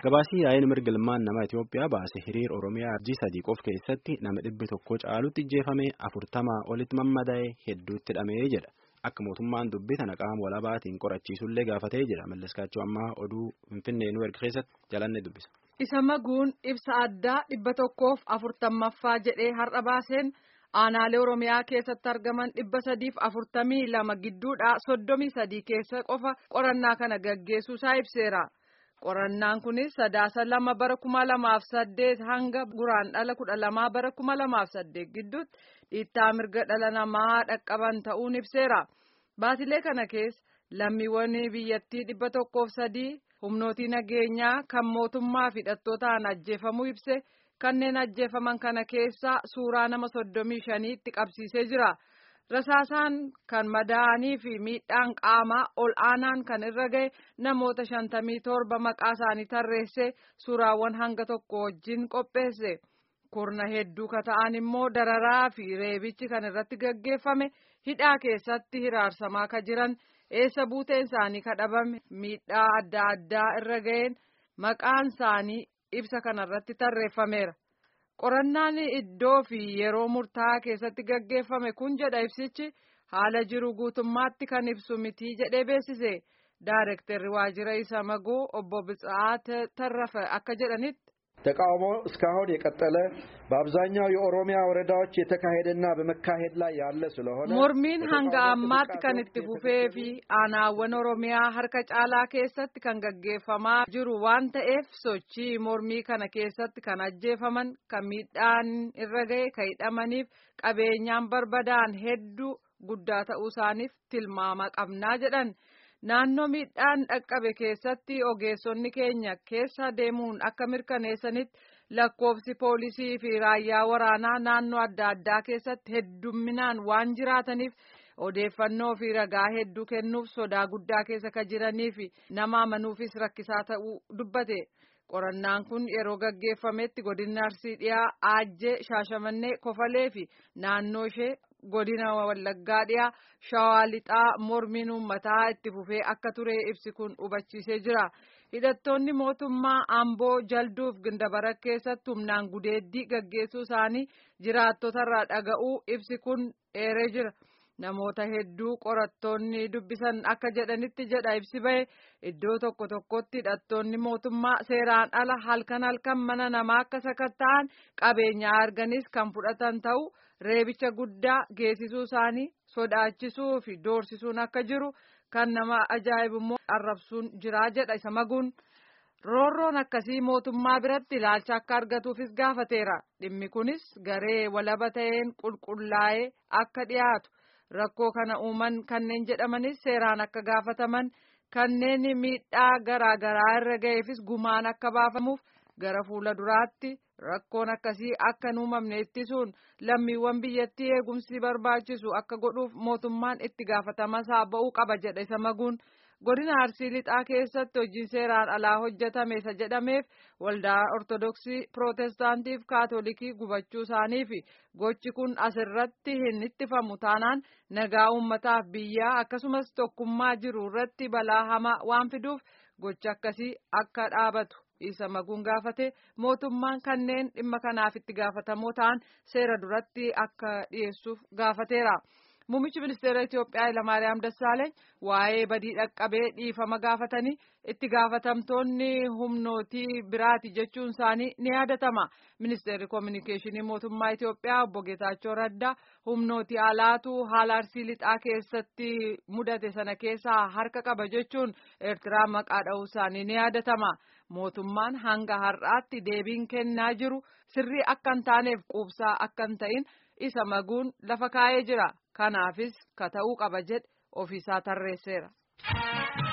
Gabaasii yaa'in mirga ilmaan namaa Itoophiyaa baase hiriir Oromiyaa Arjii sadii qof keessatti nama dhibbi tokko caalutti ijjeefame afurtamaa olitti mammadaa'e hedduutti hidhamee jedha. Akka mootummaan dubbii tana qaama walabaatiin qorachiisullee gaafatee jira. Malleskaachuu ammaa oduu Finfinnee nu erga keessatti jalanne dubbisa. Isa maguun ibsa addaa dhibba tokkoof afurtammaffaa jedhee har'a baaseen aanaalee Oromiyaa keessatti argaman dhibba sadiif afurtamii lama gidduudhaa soddomii sadii keessa qofa qorannaa kana gaggeessuusaa ibseera. Qorannaan kunis sadaasa lama bara kuma lamaaf saddeet hanga guraandhala kudha lamaa bara kuma lamaaf saddeet gidduutti dhiittaa mirga dhala namaa dhaqqaban ta'uun ibseera. Baatilee kana keessa lammiiwwan biyyattii dhibba tokkoof sadii humnootii nageenyaa kan mootummaa fi hidhattootaan ajjeefamuu ibse kanneen ajjeefaman kana keessa suuraa nama soddomii shaniitti qabsiisee jira. Rasaasaan kan madaa'anii fi miidhaan qaamaa ol aanaan kan irra gahe namoota shantamii torba maqaa isaanii tarreessee suuraawwan hanga tokko wajjin qopheesse. Kurna hedduu ka ta'an immoo dararaa fi reebichi kan irratti gaggeeffame hidhaa keessatti hiraarsamaa ka jiran eessa buuteen isaanii kadhabame miidhaa adda addaa irra gaheen maqaan isaanii ibsa kanarratti tarreeffameera. Qorannaan iddoo fi yeroo murtaa'aa keessatti gaggeeffame kun jedha ibsichi haala jiru guutummaatti kan ibsu miti jedhee beeksise. Daarektarri waajjira isa maguu obbo Bitsaat Tarrafe akka jedhanitti. ተቃውሞ እስካሁን የቀጠለ በአብዛኛው የኦሮሚያ ወረዳዎች የተካሄደና በመካሄድ ላይ ያለ ስለሆነ mormiin hanga ammaatti kan itti fufee fi aanaawwan oromiyaa harka caalaa keessatti kan gaggeeffamaa jiru waan ta'eef sochii mormii kana keessatti kan ajjeefaman kan miidhaan irra gahe kan hidhamaniif qabeenyaan barbadaa'an hedduu guddaa ta'uu isaaniif tilmaama qabnaa jedhan. Naannoo miidhaan dhaqqabe keessatti ogeessonni keenya keessa deemuun akka mirkaneessanitti lakkoofsi poolisii fi raayyaa waraanaa naannoo adda addaa keessatti heddumminaan waan jiraataniif odeeffannoo fi ragaa hedduu kennuuf sodaa guddaa keessa ka jiranii fi nama amanuufis rakkisaa ta'uu dubbate. Qorannaan kun yeroo gaggeeffametti godina Arsii dhiyaa Aajjee Shaashamannee Kofalee fi naannoo ishee godina Wallaggaa dhiyaa Shawaa Lixaa mormiin uummataa itti fufee akka ture ibsi kun hubachiisee jira. Hidhattoonni mootummaa Amboo Jalduuf Gindabara keessatti humnaan gudeeddii gaggeessuu isaanii jiraattotarraa dhaga'uu ibsi kun eeree jira. Namoota hedduu qorattoonni dubbisan akka jedhanitti jedha ibsi bahe iddoo tokko tokkotti hidhattoonni mootummaa seeraan ala halkan halkan mana namaa akka sakatta'an qabeenyaa arganis kan fudhatan ta'u reebicha guddaa geessisuu isaanii sodaachisuu fi doorsisuun akka jiru kan nama ajaa'ibu immoo arrabsuun jiraa jedha isa maguun. Roorroon akkasii mootummaa biratti ilaalcha akka argatuufis gaafateera. Dhimmi kunis garee walaba ta'een qulqullaa'ee akka dhiyaatu. Rakkoo kana uuman kanneen jedhamanis seeraan akka gaafataman kanneen miidhaa garaa garaa irra ga'eefis gumaan akka baafamuuf gara fuula duraatti rakkoon akkasii akka hin uumamne ittisuun lammiiwwan biyyattii eegumsi barbaachisu akka godhuuf mootummaan itti gaafatamaa ba'uu qaba jedha isa maguun. Godina Arsii Lixaa keessatti hojiin seeraan alaa hojjetame isa jedhameef waldaa Ortodoksii Pirootestaantii fi Kaatolikii gubachuu isaanii fi gochi kun asirratti hin ittifamu taanaan nagaa uummataaf biyyaa akkasumas tokkummaa jiru irratti balaa hamaa waan fiduuf gochi akkasii akka dhaabatu isa maguun gaafate mootummaan kanneen dhimma kanaaf itti gaafatamoo ta'an seera duratti akka dhiyeessuuf gaafateera. Muummichi ministeera Itoophiyaa Hayilamaariyaam Dassaaleeny waa'ee badii dhaqqabee dhiifama gaafatanii itti gaafatamtoonni humnootii biraati jechuun isaanii ni yaadatama. Ministeerri Kominikeeshinii Mootummaa Itoophiyaa obbo Geetaachoo Raddaa humnootii alaatu haala arsii lixaa keessatti mudate sana keessaa harka qaba jechuun Eertiraa maqaa dha'uu isaanii ni yaadatama. Mootummaan hanga har'aatti deebiin kennaa jiru sirrii akka hin taaneef quubsaa akka hin ta'in isa maguun lafa kaa'ee jira. Kanaafis ka ta'uu qaba jedhe ofiisaa tarreesseera.